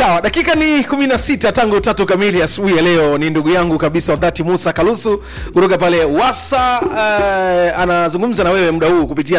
sawa dakika ni 16 tangu tatu kamili asubuhi ya leo ni ndugu yangu kabisa wadhati musa kalusu kutoka pale wasa uh, anazungumza na wewe muda huu kupitia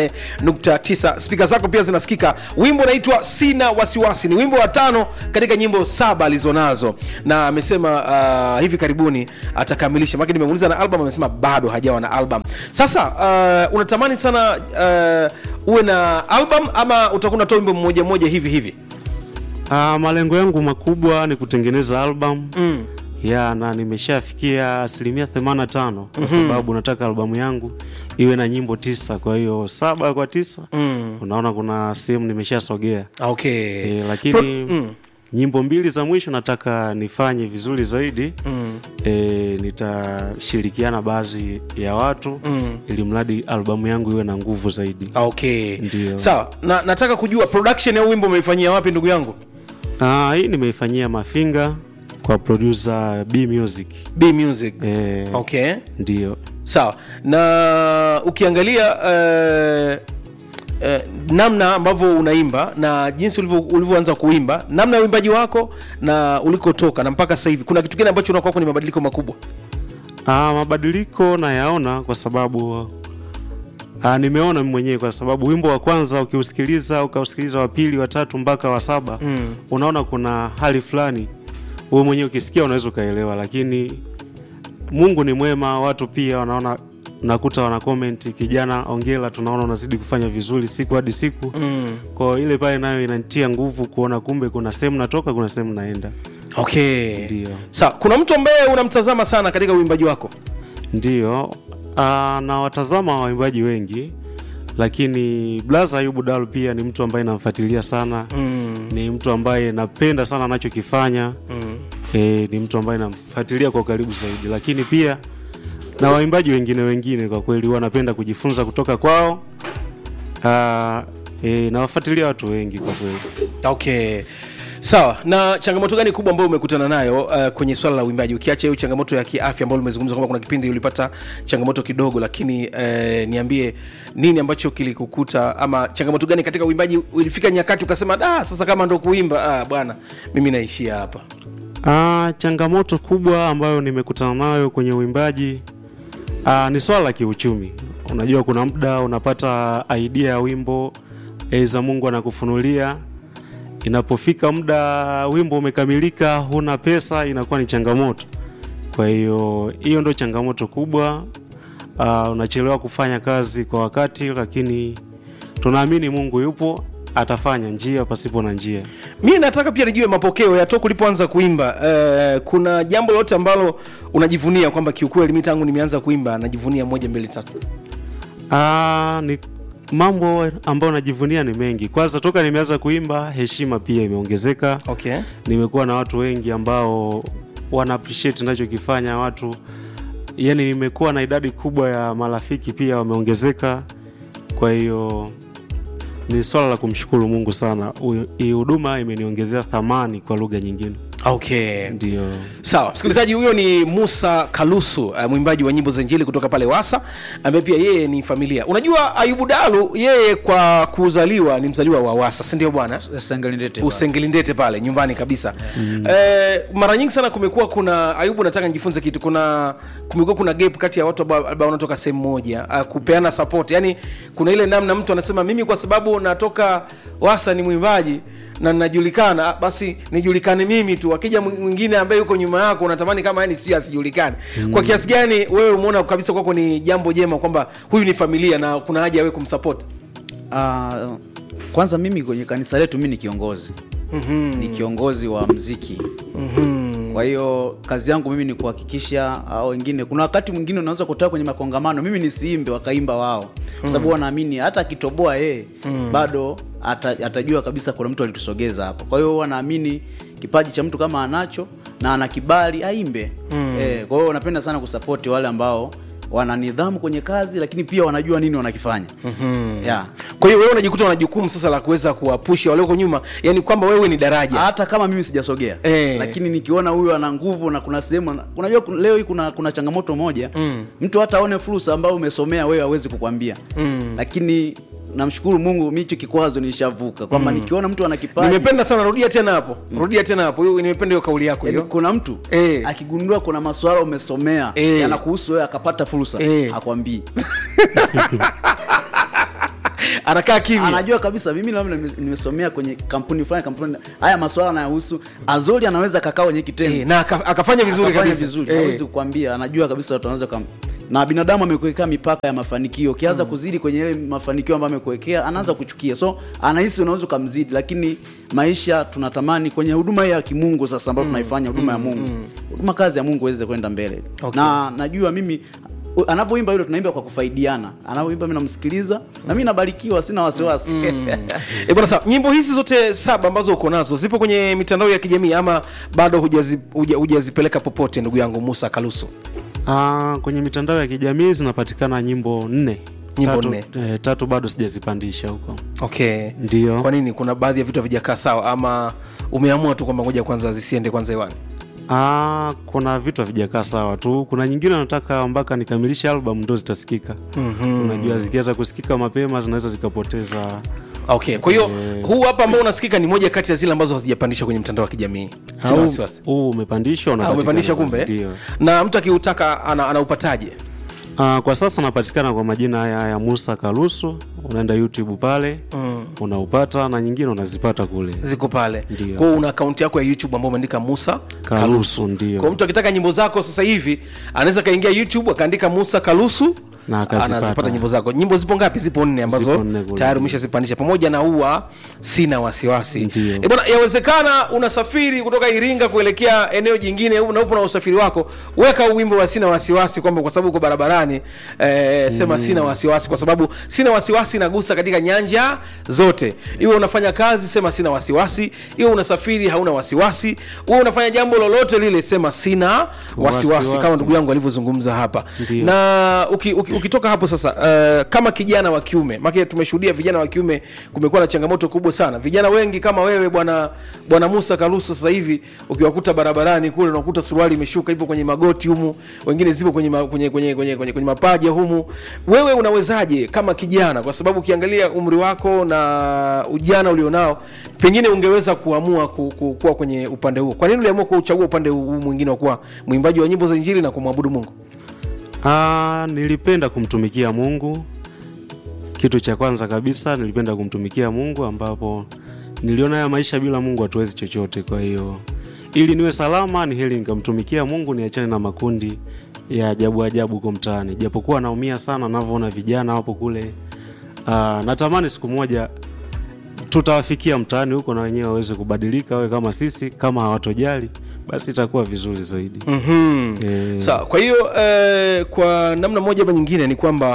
88.9 spika zako pia zinasikika wimbo unaitwa sina wasiwasi ni wimbo wa tano katika nyimbo saba alizonazo na amesema uh, hivi karibuni atakamilisha maki nimemuuliza na album amesema bado hajawa na album sasa uh, unatamani sana uh, uwe na album ama utakuwa unatoa wimbo mmoja mmoja hivi hivi Uh, malengo yangu makubwa ni kutengeneza album mm. ya na nimeshafikia asilimia 85 kwa sababu nataka albamu yangu iwe na nyimbo tisa kwa hiyo saba kwa tisa Mm. unaona kuna sehemu nimeshasogea okay e, lakini Pro- mm. nyimbo mbili za mwisho nataka nifanye vizuri zaidi Mm. e, nitashirikiana baadhi ya watu Mm. ili mradi albamu yangu iwe na nguvu zaidi okay Ndio. sawa na, nataka kujua production ya huu wimbo umeifanyia wapi ndugu yangu Ah, hii nimeifanyia mafinga kwa producer B Music b music e, okay ndio sawa na ukiangalia uh, uh, namna ambavyo unaimba na jinsi ulivyo- ulivyoanza kuimba namna ya uimbaji wako na ulikotoka na mpaka sasa hivi kuna kitu gani ambacho unakuwa ni mabadiliko makubwa Ah, mabadiliko nayaona kwa sababu ah, nimeona mimi mwenyewe kwa sababu wimbo wa kwanza ukiusikiliza ukausikiliza wa pili wa tatu mpaka wa saba Mm. unaona kuna hali fulani wewe mwenyewe ukisikia unaweza ukaelewa lakini mungu ni mwema watu pia wanaona nakuta wana comment kijana ongela tunaona unazidi kufanya vizuri siku hadi siku mm. kwa ile pale nayo inanitia nguvu kuona kumbe kuna sehemu natoka kuna sehemu naenda okay ndio sawa kuna mtu ambaye unamtazama sana katika uimbaji wako Ndiyo, uh, na watazama waimbaji wengi, lakini Blaza Ayubu Dalu pia ni mtu ambaye namfuatilia sana mm. ni mtu ambaye napenda sana anachokifanya Mm. e, ni mtu ambaye namfuatilia kwa ukaribu zaidi, lakini pia na waimbaji wengine wengine kwa kweli huwa napenda kujifunza kutoka kwao. Uh, e, nawafuatilia watu wengi kwa kweli. okay sawa na changamoto gani kubwa ambayo umekutana nayo uh, kwenye swala la uimbaji ukiacha hiyo changamoto ya kiafya ambayo umezungumza kwamba kuna kipindi ulipata changamoto kidogo lakini uh, niambie nini ambacho kilikukuta ama changamoto gani katika uimbaji ulifika nyakati ukasema da sasa kama ndo kuimba ah, bwana mimi naishia hapa Ah, changamoto kubwa ambayo nimekutana nayo kwenye uimbaji ah, ni swala la kiuchumi. Unajua, kuna muda unapata idea ya wimbo eza Mungu anakufunulia, inapofika muda wimbo umekamilika, huna pesa, inakuwa ni changamoto. Kwa hiyo hiyo ndo changamoto kubwa. Ah, unachelewa kufanya kazi kwa wakati, lakini tunaamini Mungu yupo, atafanya njia pasipo na njia. mi nataka pia nijue mapokeo ya toka ulipoanza kuimba uh, kuna jambo lolote ambalo unajivunia kwamba kiukweli mi tangu nimeanza kuimba najivunia moja mbili tatu Ah, ni mambo ambayo najivunia ni mengi. Kwanza toka nimeanza kuimba, heshima pia imeongezeka. okay Nimekuwa na watu wengi ambao wana appreciate ninachokifanya, watu yani, nimekuwa na idadi kubwa ya marafiki pia wameongezeka. Kwa hiyo ni swala la kumshukuru Mungu sana. Huyo- Hii huduma imeniongezea thamani kwa lugha nyingine, okay ndio. sawa msikilizaji huyo ni musa kalusu uh, mwimbaji wa nyimbo za injili kutoka pale wasa ambaye pia yeye ni familia unajua ayubu dalu yeye kwa kuzaliwa ni mzaliwa wa wasa sindio bwana Sengelindete usengelindete pale nyumbani kabisa mm. eh, mara nyingi sana kumekuwa kuna ayubu nataka nijifunze kitu kuna kumekuwa kuna gap kati ya watu ambao ambao wanatoka sehemu moja uh, kupeana support yani kuna ile namna mtu anasema mimi kwa sababu natoka wasa ni mwimbaji na najulikana ah, basi nijulikane mimi tu akija mwingine ambaye yuko nyuma yako unatamani kama yani sio asijulikane mm. kwa kiasi gani wewe umeona kabisa kwako ni jambo jema kwamba huyu ni familia na kuna haja ya wewe kumsupport uh, kwanza mimi kwenye kanisa letu mi ni kiongozi mm-hmm. ni kiongozi wa mziki mm-hmm. kwa hiyo kazi yangu mimi ni kuhakikisha au wengine kuna wakati mwingine unaweza kutoka kwenye makongamano mimi nisiimbe wakaimba wao kwa sababu wanaamini hata akitoboa yeye bado ata, atajua kabisa kuna mtu alitusogeza hapa kwa hiyo wanaamini kipaji cha mtu kama anacho na ana kibali aimbe mm. eh, kwa hiyo napenda sana kusapoti wale ambao wana nidhamu kwenye kazi lakini pia wanajua nini wanakifanya mm-hmm. yeah. kwa hiyo wewe unajikuta una jukumu sasa la kuweza kuwapusha walioko nyuma yani kwamba wewe ni daraja hata kama mimi sijasogea Eh. lakini nikiona huyu ana nguvu na kuna sehemu ana- unajua kun- leo hii kuna, kuna changamoto moja Mm. mtu hata aone fursa ambayo umesomea wewe hawezi kukwambia Mm. lakini namshukuru mungu mi hicho kikwazo nishavuka kwamba nikiona mtu ana kipaji nimependa sana rudia tena hapo rudia tena hapo Hiyo- nimependa hiyo kauli yako Yaani hiyo kuna mtu Eh. akigundua kuna maswala umesomea Eh. yanakuhusu wewe akapata fursa Eh. akwambii anakaa kimya anajua kabisa mimi labda nime- nimesomea kwenye kampuni fulani kampuni haya maswala anayahusu azori anaweza kakaa kwenye kitengo Eh, na aka- akafanya vizuri Akafanya kabisa vizuri Eh. hawezi kukwambia anajua kabisa watu wanaweza kam... na binadamu amekuwekea mipaka ya mafanikio ukianza kuzidi kwenye ile mafanikio ambayo amekuwekea anaanza kuchukia so anahisi unaweza ukamzidi lakini maisha tunatamani kwenye huduma hii ya kimungu sasa ambayo tunaifanya huduma ya mungu huduma kazi ya mungu iweze kwenda mbele Okay. na najua mimi u- anavyoimba yule tunaimba kwa kufaidiana anavyoimba mi namsikiliza na mi nabarikiwa sina wasiwasi E bwana sawa, nyimbo hizi zote saba ambazo uko nazo zipo kwenye mitandao ya kijamii ama bado hujazi- huja- hujazipeleka popote, ndugu yangu Musa Kalusu? Ah, kwenye mitandao ya kijamii zinapatikana nyimbo nne Nyimbo tatu, nne. Eh, tatu bado sijazipandisha huko Okay, ndio kwa nini? Kuna baadhi ya vitu havijakaa sawa, ama umeamua tu kwamba ngoja kwanza zisiende kwanza hewani? Ah, kuna vitu havijakaa sawa tu. Kuna nyingine nataka mpaka nikamilishe album ndo zitasikika. mm-hmm. Unajua zikianza kusikika mapema zinaweza zikapoteza. Okay, kwa hiyo huu hapa ambao unasikika ni moja kati ya zile ambazo hazijapandishwa kwenye mtandao wa kijamii. Sina Au- wasiwasi. Huu umepandishwa Ah, unapatikana umepandisha pale, kumbe? Ndio. Na mtu akiutaka ana, anaupataje? Ah, kwa sasa napatikana kwa majina haya ya Musa Kalusu. Unaenda YouTube pale mm. unaupata na nyingine unazipata kule Ziko pale. Ndio. Kwa hiyo una akaunti yako ya YouTube ambayo umeandika Musa Kalusu. Kalusu, ndio. Kwa mtu akitaka nyimbo zako sasa hivi anaweza kaingia YouTube akaandika Musa Kalusu Na akazipata. anazipata nyimbo zako. Nyimbo zipo ngapi? Zipo nne ambazo Zipo nne kule. tayari umeshazipandisha pamoja na ua sina wasiwasi. Ndio. E bwana, yawezekana unasafiri kutoka Iringa kuelekea eneo jingine u- na upo na usafiri wako, weka wimbo wa sina wasiwasi kwamba kwa sababu uko barabarani eh, sema sina wasiwasi, kwa sababu sina wasiwasi inagusa katika nyanja zote. Iwe unafanya kazi, sema sina wasiwasi. Iwe unasafiri, hauna wasiwasi. Uwe unafanya jambo lolote lile, sema sina wasiwasi, Wasiwasi. kama ndugu yangu alivyozungumza hapa Ndio. na uki, uki, ukitoka hapo sasa uh, kama kijana wa kiume maana tumeshuhudia vijana wa kiume kumekuwa na changamoto kubwa sana vijana wengi kama wewe bwana bwana Musa Kalusu sasa hivi ukiwakuta barabarani kule unakuta suruali imeshuka ipo kwenye magoti humu wengine zipo kwenye, ma, kwenye, kwenye, kwenye, kwenye, kwenye mapaja humu wewe unawezaje kama kijana kwa sababu ukiangalia umri wako na ujana ulionao pengine ungeweza kuamua ku, ku, kuwa kwenye upande huo kwa nini uliamua kuchagua upande huu mwingine wa kuwa mwimbaji wa nyimbo za injili na kumwabudu Mungu Ah, nilipenda kumtumikia Mungu. Kitu cha kwanza kabisa nilipenda kumtumikia Mungu, ambapo niliona ya maisha bila Mungu hatuwezi chochote. Kwa hiyo ili niwe salama, ni heri nikamtumikia Mungu, niachane na makundi ya ajabu ajabu huko mtaani, japokuwa naumia sana navyoona vijana wapo kule. Ah, natamani siku moja tutawafikia mtaani huko na wenyewe waweze kubadilika, wawe kama sisi. Kama hawatojali basi itakuwa vizuri zaidi. mm Eh, sawa kwa hiyo eh, kwa namna moja ama nyingine ni kwamba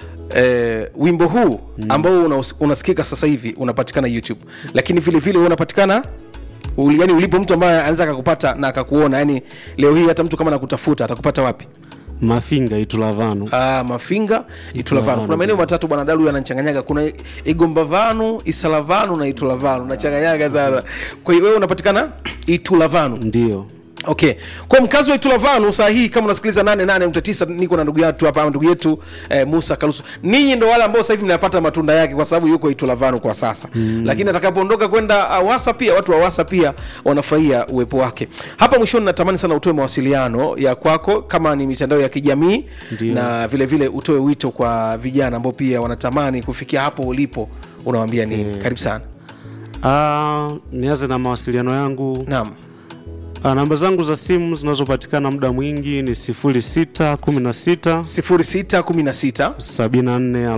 eh, wimbo huu ambao unaus- unasikika sasa hivi unapatikana youtube lakini vile vile wewe unapatikana uli- yani ulipo mtu ambaye anaweza akakupata na akakuona yani leo hii hata mtu kama nakutafuta atakupata wapi Mafinga Itulavanu. Ah, mafinga itulavanu kuna maeneo matatu bwana dalu yanachanganyaga kuna igombavanu isalavanu na itulavanu nachanganyaga sana kwa hiyo wewe unapatikana itulavanu Ndio. okay kwa mkazi wa itulavanu saa hii kama unasikiliza 88.9 niko na ndugu yetu hapa ndugu yetu eh, musa kalusu ninyi ndo wale ambao sasa hivi mnapata matunda yake kwa sababu yuko itulavanu kwa sasa mm. lakini atakapoondoka kwenda awasa pia watu wa awasa pia wanafurahia uwepo wake hapa mwishoni natamani sana utoe mawasiliano ya kwako kama ni mitandao ya kijamii Ndio. na vile vile utoe wito kwa vijana ambao pia wanatamani kufikia hapo ulipo unawambia nini karibu sana Ah, nianze na mawasiliano yangu. naam Ah, namba zangu za simu zinazopatikana muda mwingi ni 0616 0616 74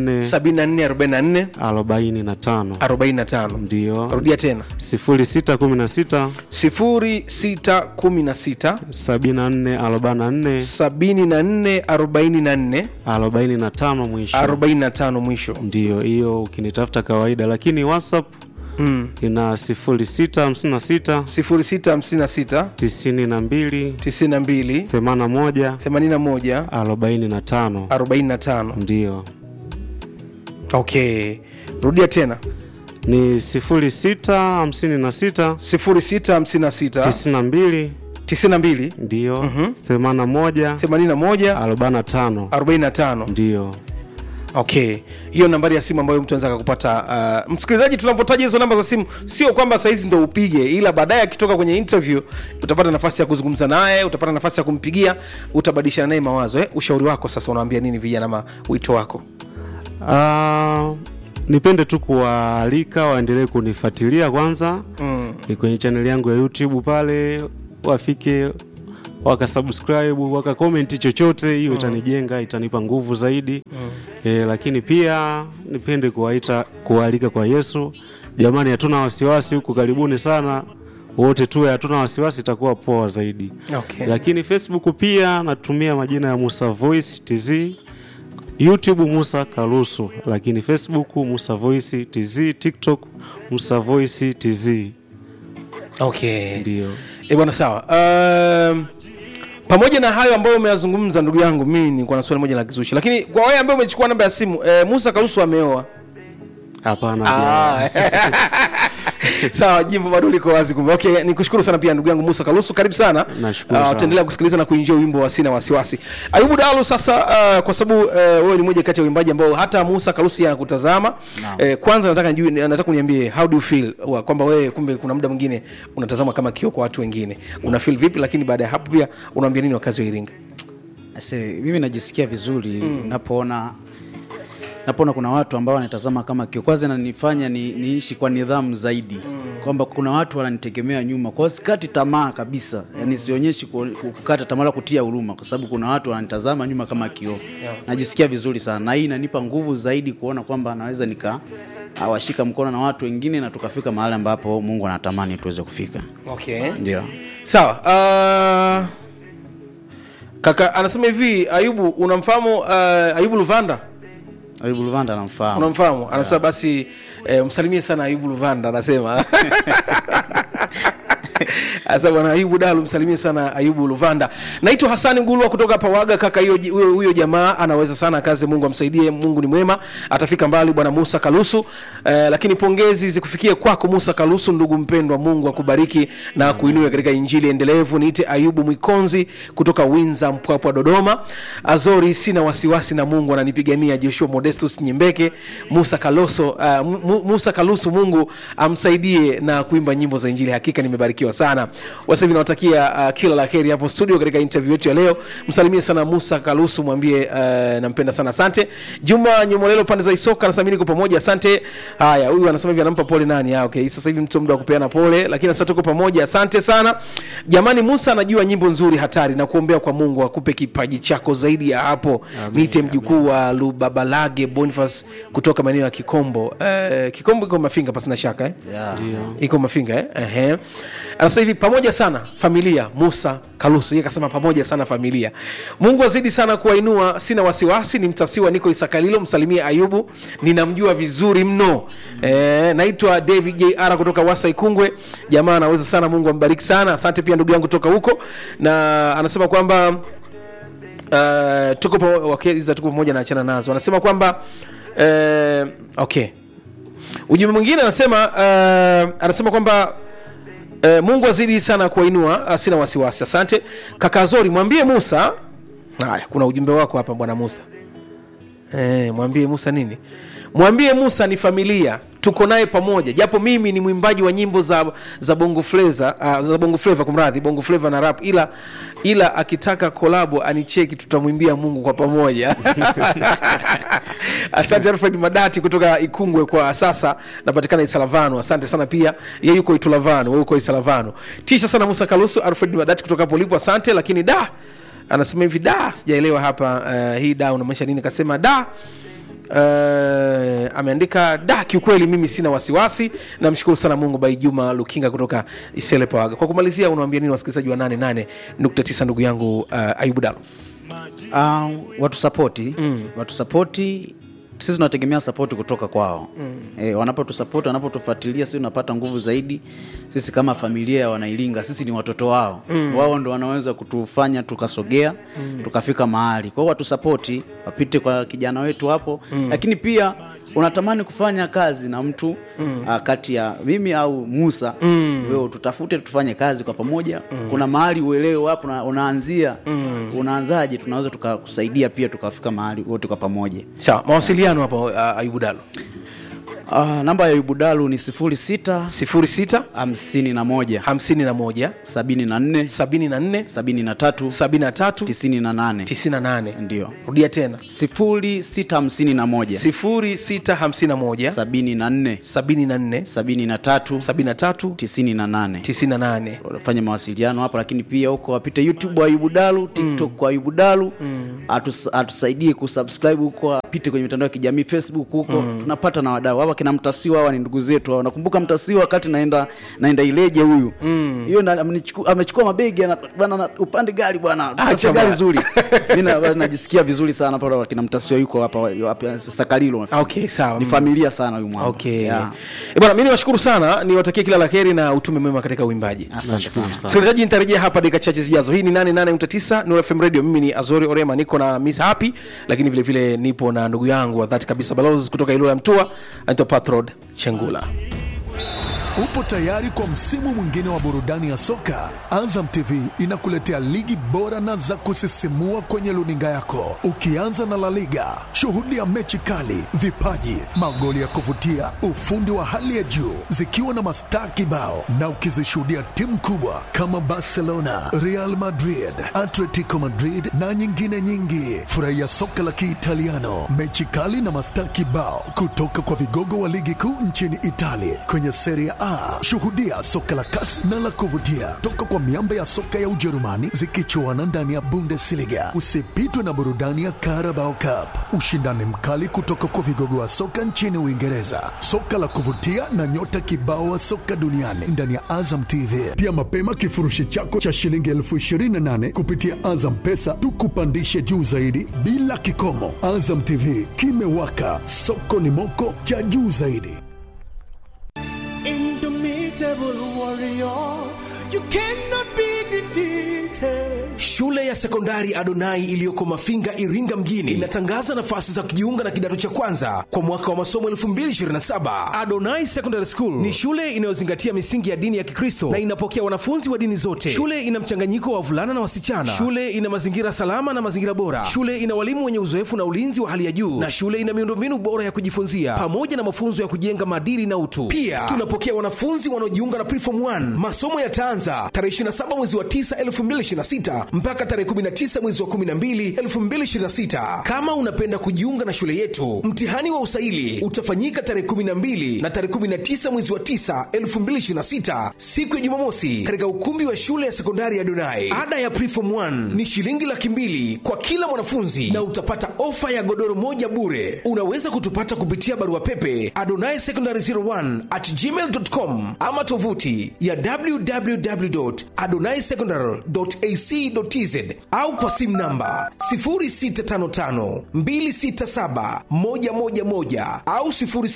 44 7444 45. 45 Ndio. rudia tena 0616 0616 74 44 74 44 45 mwisho. 45 mwisho Ndio hiyo ukinitafuta kawaida, lakini WhatsApp mm. ina 0656 0656 92 92 81 81 45 45 ndio okay rudia tena ni 0656 0656 92 92 ndio 81 81 45 45 ndio okay hiyo nambari ya simu ambayo mtu anaweza kakupata uh, msikilizaji tunapotaja hizo namba za simu sio kwamba sahizi ndo upige ila baadaye akitoka kwenye interview utapata nafasi ya kuzungumza naye utapata nafasi ya kumpigia utabadilishana naye mawazo eh? ushauri wako sasa unaambia nini vijana ama wito wako Ah, nipende tu kuwaalika waendelee kunifuatilia kwanza mm. kwenye chaneli yangu ya youtube pale wafike wakasubscribe wakakomenti chochote hiyo itanijenga itanipa nguvu zaidi mm. e, lakini pia nipende kuwaita kuwaalika kwa yesu jamani hatuna wasiwasi huku karibuni sana wote tuwe hatuna wasiwasi itakuwa poa zaidi Okay. lakini facebook pia natumia majina ya musa voice tz youtube musa kalusu lakini facebook musa voice tz tiktok musa voice tz okay ndio e bwana sawa um, pamoja na hayo ambayo umeyazungumza ndugu yangu mimi nilikuwa na swali moja la kizushi lakini kwa wewe ambaye umechukua namba ya simu eh, musa karusu ameoa hapana Ah. sawa jimbo bado liko wazi kumbe okay nikushukuru sana pia ndugu yangu musa kalusu karibu sana Nashukuru Ah, sana. utaendelea kusikiliza na kuinjia wimbo wa sina wasiwasi ayubu dalu sasa uh, kwa sababu uh, wewe ni moja kati ya uimbaji ambao hata musa kalusu yeye anakutazama uh, kwanza nataka nijue nataka uniambie how do you feel wa, kwamba wewe kumbe kuna muda mwingine unatazama kama kio kwa watu wengine una feel vipi lakini baada ya hapo pia unaambia nini wakazi wa iringa Ase, mimi najisikia vizuri mm. napoona napoona kuna watu ambao wanatazama kama kio kwanza nanifanya ni, niishi kwa nidhamu zaidi mm. kwamba kuna watu wananitegemea nyuma kwao sikati tamaa kabisa yani sionyeshi ku- ku- kukata tamaa la kutia huruma kwa sababu kuna watu wananitazama nyuma kama kioo yeah. najisikia vizuri sana na hii inanipa nguvu zaidi kuona kwamba naweza nika awashika mkono na watu wengine na tukafika mahali ambapo mungu anatamani tuweze kufika okay ndio sawa uh, kaka anasema hivi ayubu unamfahamu uh, ayubu luvanda ayubu luvanda anamfahamu unamfahamu anasema basi eh, msalimie sana ayubu luvanda anasema Asa bwana Ayubu Dalu, msalimie sana Ayubu Luvanda. Naitwa Hasani Ngulwa kutoka Pawaga. Kaka, hiyo huyo huyo jamaa anaweza sana kazi, Mungu amsaidie, Mungu ni mwema, atafika mbali. Bwana Musa Kalusu. Eh, lakini pongezi zikufikie kwako Musa Kalusu, ndugu mpendwa, Mungu akubariki na kuinua katika injili endelevu. Niite Ayubu Mwikonzi kutoka Winza, Mpwapwa, Dodoma. Azori, sina wasiwasi na Mungu ananipigania. Joshua Modestus Nyembeke, Musa Kaloso, uh, Mu- Musa Kalusu, Mungu amsaidie na kuimba nyimbo za injili. Hakika nimebarikiwa sana. Wasa hivi nawatakia uh, kila la heri hapo studio katika interview yetu ya leo. Msalimie sana Musa Kalusu, mwambie uh, nampenda sana. Asante. Juma Nyomolelo pande za Isoka anasema niko pamoja. Asante. Haya, huyu anasema hivi anampa pole nani? Ah, okay. Sasa hivi mtu muda wa kupeana pole, lakini sasa tuko pamoja. Asante sana. Jamani, Musa anajua nyimbo nzuri hatari na kuombea kwa Mungu akupe kipaji chako zaidi ya hapo. Niite mjukuu wa Lubabalage Boniface kutoka maeneo ya Kikombo. Uh, Kikombo iko Mafinga pasina shaka eh? yeah. iko mafinga eh? Ehe. anasema hivi pamoja sana familia musa kalusu yeye kasema pamoja sana familia mungu azidi sana kuwainua sina wasiwasi ni mtasiwa niko isakalilo msalimie ayubu ninamjua vizuri mno eh, naitwa david jr kutoka wasa ikungwe jamaa anaweza sana mungu ambariki sana asante pia ndugu yangu toka huko na anasema kwamba uh, tuko pa- okay, hizi za tuko pamoja na achana nazo anasema kwamba uh, okay ujumbe mwingine anasema uh, anasema kwamba uh, mungu azidi sana kuwainua uh, sina wasiwasi asante kaka zori mwambie musa haya kuna ujumbe wako hapa bwana musa eh, mwambie musa nini mwambie musa ni familia tuko naye pamoja japo mimi ni mwimbaji wa nyimbo za za bongo fleva uh, za bongo fleva kumradhi bongo fleva na rap ila ila akitaka kolabo anicheki tutamwimbia mungu kwa pamoja asante alfred madati kutoka ikungwe kwa sasa napatikana isalavano asante sana pia ye yuko itulavano we uko isalavano tisha sana musa kalusu alfred madati kutoka hapo ulipo asante lakini da anasema hivi da sijaelewa hapa uh, hii da unamaanisha nini kasema da Uh, ameandika da kiukweli mimi sina wasiwasi namshukuru sana mungu bai juma lukinga kutoka isele pawaga kwa kumalizia unawambia nini wasikilizaji wa 88.9 ndugu yangu uh, ayubu dalo uh, watu sapoti mm. watu sapoti sisi tunategemea sapoti kutoka kwao mm. e, wanapotusapoti wanapotufuatilia sisi tunapata nguvu zaidi sisi kama familia ya wanailinga sisi ni watoto wao mm. wao ndo wanaweza kutufanya tukasogea mm. tukafika mahali kwao watusapoti wapite kwa kijana wetu hapo mm. lakini pia unatamani kufanya kazi na mtu mm. uh, kati ya mimi au musa mm. wewe tutafute tufanye kazi kwa pamoja mm. kuna mahali uelewe wapo una, unaanzia mm. unaanzaje tunaweza tukakusaidia pia tukafika mahali wote kwa pamoja sawa mawasiliano hapo uh, ayubu dalo uh, namba ya yubudalu ni sifuri sita 06 hamsini na moja 51 sabini na nne 74 sabini na tatu 73 tisini na nane 98 ndio rudia tena sifuri sita hamsini na moja 0651 sabini na nne 74 sabini na tatu 73 tisini na nane 98 fanya mawasiliano hapo lakini pia huko wapite youtube wa ayubu dalu tiktok mm. kwa ayubu dalu Atus, atusaidie kusubscribe huko apite kwenye mitandao ya kijamii facebook huko mm. tunapata na wadau hawa kina mtasiwa hawa ni ndugu zetu hawa nakumbuka mtasiwa wakati naenda naenda ileje huyu hiyo mm. amenichuku- amechukua mabegi ana- bwana na- upande gari bwana Acha Tupate gari bwana. zuri mi na- najisikia vizuri sana pale kina mtasiwa yuko hapa hapa sakalilo okay sawa ni familia sana huyu mwamba okay yeah. Eh, bwana mi niwashukuru sana niwatakie kila la heri na utume mwema katika uimbaji asante sana msikilizaji nitarejea hapa dakika chache zijazo hii ni 88.9 Nuru FM radio mimi ni azori orema niko na miss happy lakini vile vile nipo na ndugu yangu wa dhati kabisa balozi kutoka ilula ya mtua anaitwa patrod chengula Upo tayari kwa msimu mwingine wa burudani ya soka? Azam TV inakuletea ligi bora na za kusisimua kwenye luninga yako, ukianza na La Liga. Shuhudia mechi kali, vipaji, magoli ya kuvutia, ufundi wa hali ya juu, zikiwa na mastaa kibao, na ukizishuhudia timu kubwa kama Barcelona, Real Madrid, Atletico Madrid na nyingine nyingi. Furahia soka la Kiitaliano, mechi kali na mastaa kibao kutoka kwa vigogo wa ligi kuu nchini Italia kwenye Serie A. Shuhudia soka la kasi na la kuvutia toka kwa miamba ya soka ya Ujerumani zikichuana ndani ya Bundesliga. Usipitwe na burudani ya Carabao Cup, ushindani mkali kutoka kwa vigogo wa soka nchini Uingereza, soka la kuvutia na nyota kibao wa soka duniani ndani ya Azam TV. Pia mapema kifurushi chako cha shilingi elfu ishirini na nane kupitia Azam Pesa tukupandishe juu zaidi bila kikomo. Azam TV kimewaka, soko ni moko cha juu zaidi. Indomitable warrior, you cannot be defeated. Shule ya sekondari Adonai iliyoko Mafinga, Iringa mjini inatangaza nafasi za kujiunga na kidato cha kwanza kwa mwaka wa masomo 2027. Adonai Secondary School ni shule inayozingatia misingi ya dini ya Kikristo na inapokea wanafunzi wa dini zote. Shule ina mchanganyiko wa wavulana na wasichana. Shule ina mazingira salama na mazingira bora. Shule ina walimu wenye uzoefu na ulinzi wa hali ya juu, na shule ina miundombinu bora ya kujifunzia pamoja na mafunzo ya kujenga maadili na utu. Pia tunapokea wanafunzi wanaojiunga na Preform 1. Masomo yataanza tarehe 27 mwezi wa 9 2026 mpaka tarehe 19 mwezi wa 12 2026. Kama unapenda kujiunga na shule yetu, mtihani wa usaili utafanyika tarehe 12 na tarehe 19 mwezi wa 9 2026, siku ya Jumamosi, katika ukumbi wa shule ya sekondari ya Donai. Ada ya Preform 1 ni shilingi laki mbili kwa kila mwanafunzi na utapata ofa ya godoro moja bure. Unaweza kutupata kupitia barua pepe adonai secondary 01 at gmail.com ama tovuti ya www.adonaisecondary.ac.tz au kwa simu namba 0655267111 au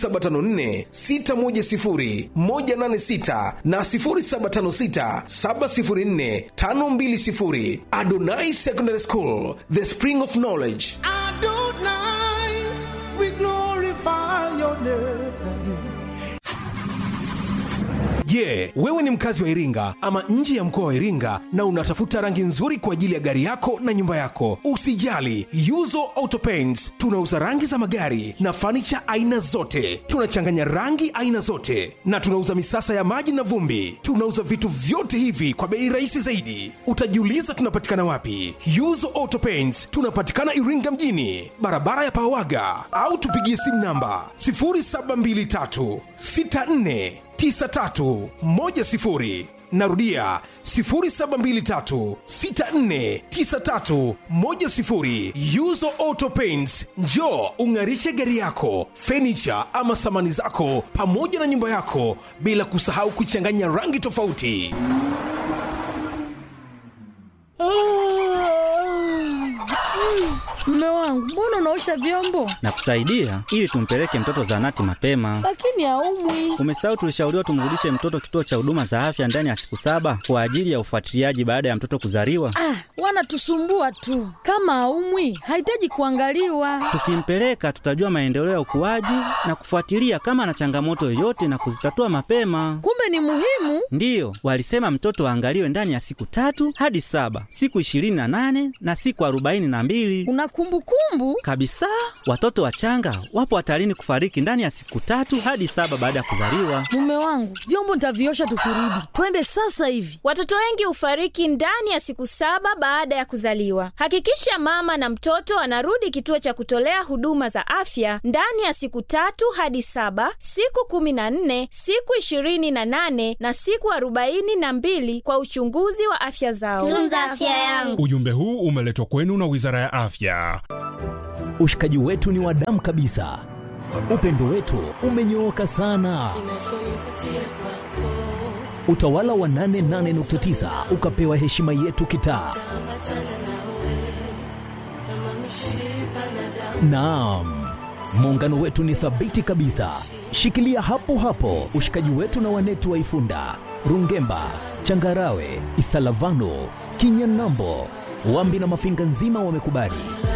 0754610186 na 0756704520. Adonai Secondary School, the spring of knowledge. Adonai, we glorify your name. Je, wewe ni mkazi wa Iringa ama nje ya mkoa wa Iringa na unatafuta rangi nzuri kwa ajili ya gari yako na nyumba yako? Usijali, Yuzo Auto Paints tunauza rangi za magari na fanicha aina zote. Tunachanganya rangi aina zote na tunauza misasa ya maji na vumbi. Tunauza vitu vyote hivi kwa bei rahisi zaidi. Utajiuliza tunapatikana wapi? Yuzo Auto Paints tunapatikana Iringa mjini, barabara ya Pawaga, au tupigie simu namba 0723 64 9310 narudia 0723649310 yuzo auto paints njo ung'arishe gari yako fenicha ama samani zako pamoja na nyumba yako bila kusahau kuchanganya rangi tofauti Mume wangu, mbona unaosha vyombo na kusaidia ili tumpeleke mtoto zahanati mapema. lakini haumwi? Umesahau tulishauriwa tumrudishe mtoto kituo cha huduma za afya ndani ya siku saba kwa ajili ya ufuatiliaji baada ya mtoto kuzaliwa. Ah, wanatusumbua tu. Kama haumwi, hahitaji kuangaliwa. Tukimpeleka tutajua maendeleo ya ukuaji na kufuatilia kama ana changamoto yoyote na kuzitatua mapema. Kumbe ni muhimu. Ndiyo, walisema mtoto aangaliwe ndani ya siku tatu hadi saba, siku ishirini na nane na siku arobaini na mbili Una kumbukumbu? kabisa. Watoto wachanga wapo hatarini kufariki ndani ya siku tatu hadi saba baada ya kuzaliwa. Mume wangu, vyombo nitaviosha tukirudi. Twende sasa hivi. Watoto wengi hufariki ndani ya siku saba baada ya kuzaliwa. Hakikisha mama na mtoto anarudi kituo cha kutolea huduma za afya ndani ya siku tatu hadi saba, siku kumi na nne, siku ishirini na nane na siku arobaini na mbili kwa uchunguzi wa afya zao. tunza afya yangu Ujumbe huu umeletwa kwenu na Wizara ya Afya. Ushikaji wetu ni wa damu kabisa, upendo wetu umenyooka sana. Utawala wa 88.9 ukapewa heshima yetu kitaa. Naam, muungano wetu ni thabiti kabisa. Shikilia hapo hapo ushikaji wetu na wanetu wa Ifunda, Rungemba, Changarawe, Isalavano, Kinyanambo, Wambi na Mafinga nzima wamekubali.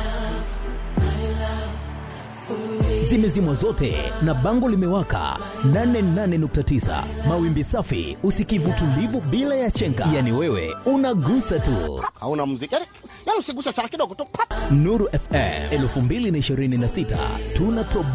Zimezimwa zote na bango limewaka 88.9 mawimbi safi, usikivu tulivu bila ya chenga, yani wewe unagusa tu. hauna muziki yani, yani usiguse sana kidogo tu Nuru FM 2026 tunatoboa.